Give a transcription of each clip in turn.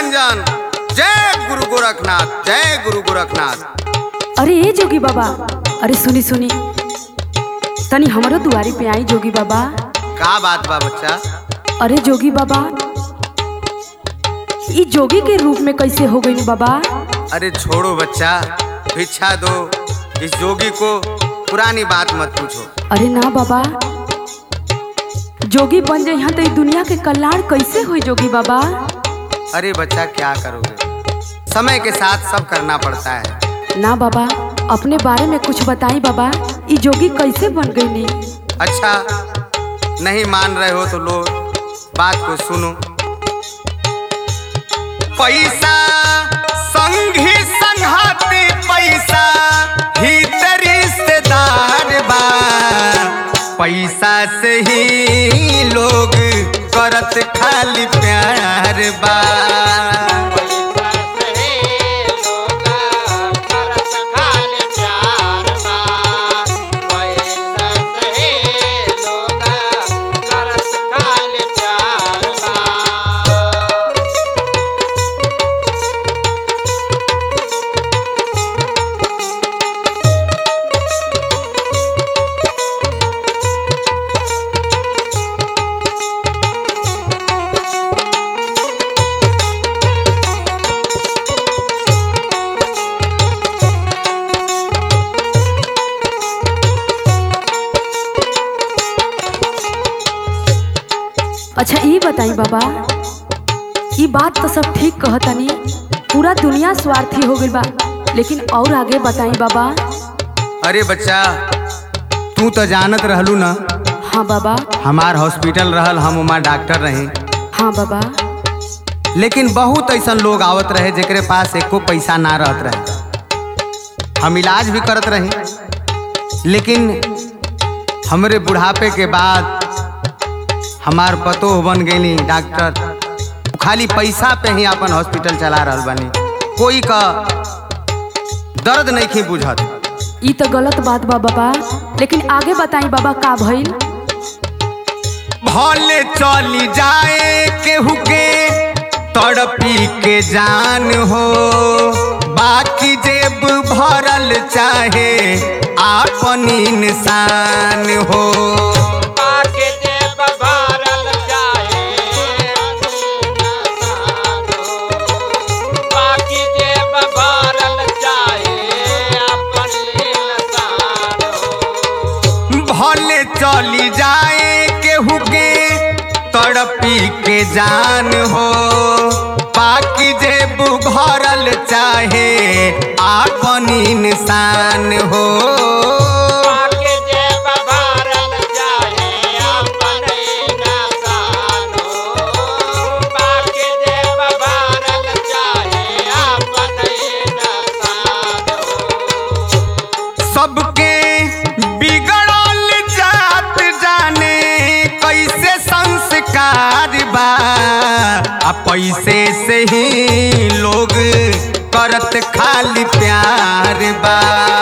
निरंजन जय गुरु गोरखनाथ जय गुरु गोरखनाथ अरे ए जोगी बाबा अरे सुनी सुनी तनी हमरो दुआरी पे आई जोगी बाबा का बात बा बच्चा अरे जोगी बाबा ई जोगी के रूप में कैसे हो गई बाबा अरे छोड़ो बच्चा भिक्षा दो इस जोगी को पुरानी बात मत पूछो अरे ना बाबा जोगी बन जाइहा तो ई दुनिया के कल्याण कैसे होई जोगी बाबा अरे बच्चा क्या करोगे समय के साथ सब करना पड़ता है ना बाबा अपने बारे में कुछ बताई बाबा ई जोगी कैसे बन गई नी अच्छा नहीं मान रहे हो तो लो बात को सुनो पैसा संगी संघाती पैसा हित रिश्तेदार बा पैसा से ही लोग करत खाली प्यार बा अच्छा ई बताई बाबा ई बात तो सब ठीक कहतनी पूरा दुनिया स्वार्थी हो गई बा लेकिन और आगे बताई बाबा अरे बच्चा तू तो जानत रहलू ना हाँ बाबा हमार हॉस्पिटल रहल हम उमा डॉक्टर रहे हाँ बाबा लेकिन बहुत ऐसा लोग आवत रहे जेकरे पास एको पैसा ना रहत रहे हम इलाज भी करत रहे लेकिन हमरे बुढ़ापे के बाद हमार पतोह बन गई डॉक्टर खाली पैसा पे ही अपन हॉस्पिटल चला रहल बनी कोई का दर्द नहीं खी बुझत ई तो गलत बात बा बाबा लेकिन आगे बताई बाबा का भइल भले चली जाए केहू के तड़पी के जान हो बाकी जेब भरल चाहे आपन इंसान हो भले चली जाए केहू के तड़पी के जान हो बाकी जेब भरल चाहे आपन इंसान हो सबके बिगड़ल जात जाने कैसे संस्कार बा आ पैसे से ही लोग करत खाली प्यार बा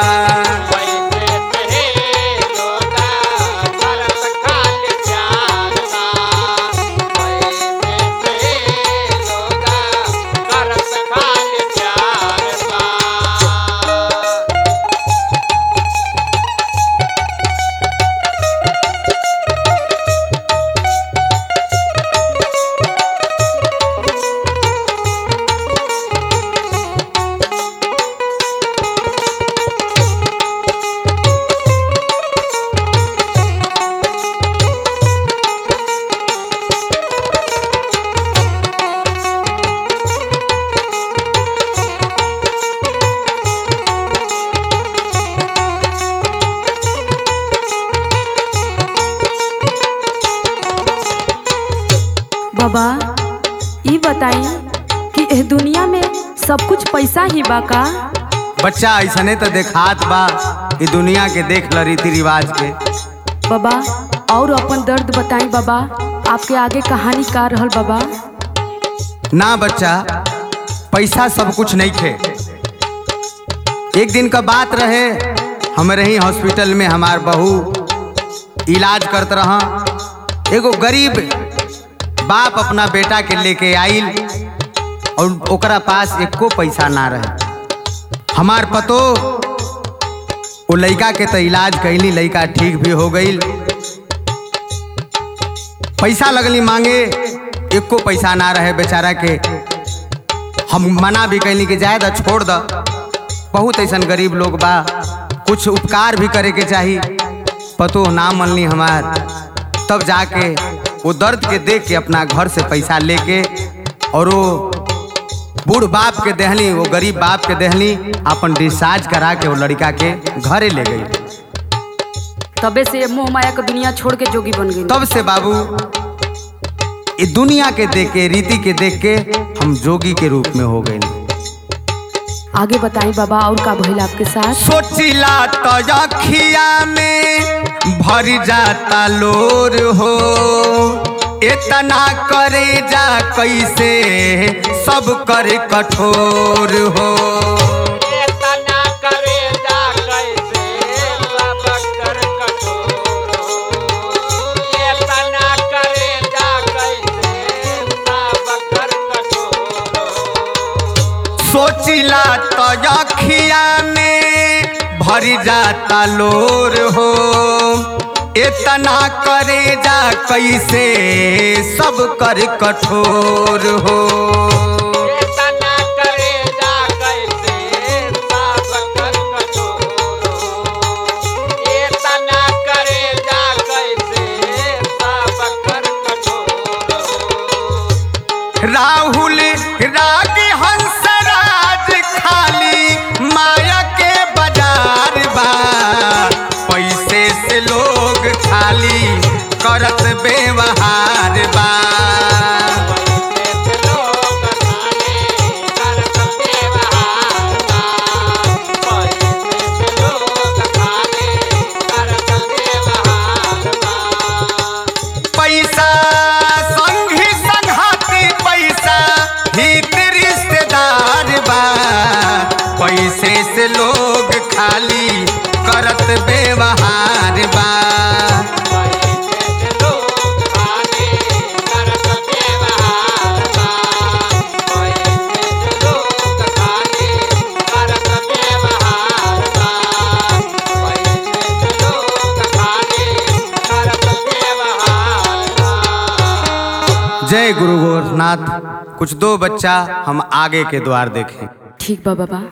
बाबा ई बताई कि एह दुनिया में सब कुछ पैसा ही बा का बच्चा ऐसने तो देखात बा ई दुनिया के देख ल रीति रिवाज के बाबा और अपन दर्द बताई बाबा आपके आगे कहानी का रहल बाबा ना बच्चा पैसा सब कुछ नहीं थे एक दिन का बात रहे हमारे ही हॉस्पिटल में हमार बहू इलाज करत रहा एगो गरीब बाप अपना बेटा के लेके आइल और ओकरा पास एको पैसा ना रहे हमार पतो वो लड़का के तो इलाज कैली लड़का ठीक भी हो गई पैसा लगली मांगे एको पैसा ना रहे बेचारा के हम मना भी कैली कि जाए द छोड़ द बहुत ऐसन गरीब लोग बा कुछ उपकार भी करे के चाही पतो ना मनली हमार तब जाके वो दर्द के देख के अपना घर से पैसा लेके और वो बूढ़ बाप के देहली वो गरीब बाप के देहली अपन डिस्चार्ज करा के वो लड़का के घरे ले गई तबे से मोह माया के दुनिया छोड़ के जोगी बन गई तब से बाबू ये दुनिया के देख के रीति के देख के हम जोगी के रूप में हो गए आगे बताई बाबा और का भइल आपके साथ सोचिला तो अखिया में भर जाता लोर हो इतना करे जा कैसे सब करे कठोर हो एतना करे जा कैसे सब कर कठोर हो। एतना करे जा कैसे सब कर कठोर हो। सोचिला तो अखिया में भर जाता लोर हो इतना करे जा कैसे सब कर कठोर हो एतना करे जा कैसे सब कर कठोर हो। एतना करे जा कैसे सब कर कठोर हो। राहुल राग हंसराज खाली माया के बाजार बा पैसे से लोग खाली करत व्यवहार बा पैसा संगी संघाती पैसा हित रिश्तेदार बा पैसे से लोग खाली करत व्यवहार बा जय गुरु गोरखनाथ कुछ दो बच्चा हम आगे के द्वार देखें ठीक बा बाबा